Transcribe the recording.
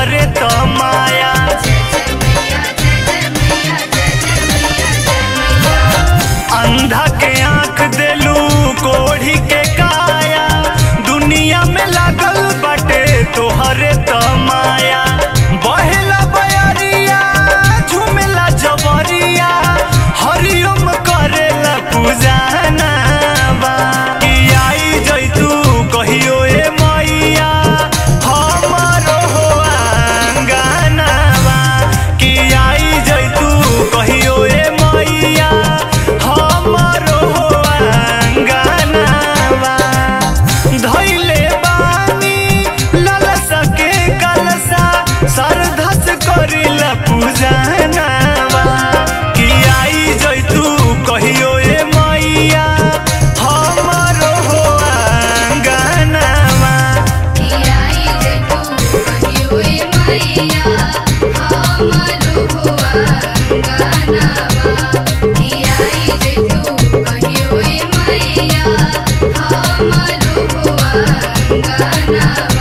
तोहरे त माया अंधा के आंख देलू कोढ़ी के काया दुनिया में लागल बाटे तोहरे त माया बहेला बयरिया झुमेला जबरिया हरिओम करेला पूजाना बा कि आई जैतू कहियो ए मैया हमरो हो आंगनवा कि आई जैतू कहियो ए मैया हमरो हो आंगनवा धैले बानी ललसा के कलसा सरधस करिला पूजनवा कि आई जैतू कहियो ए मैया हमरो हो आंगनवा Thank you.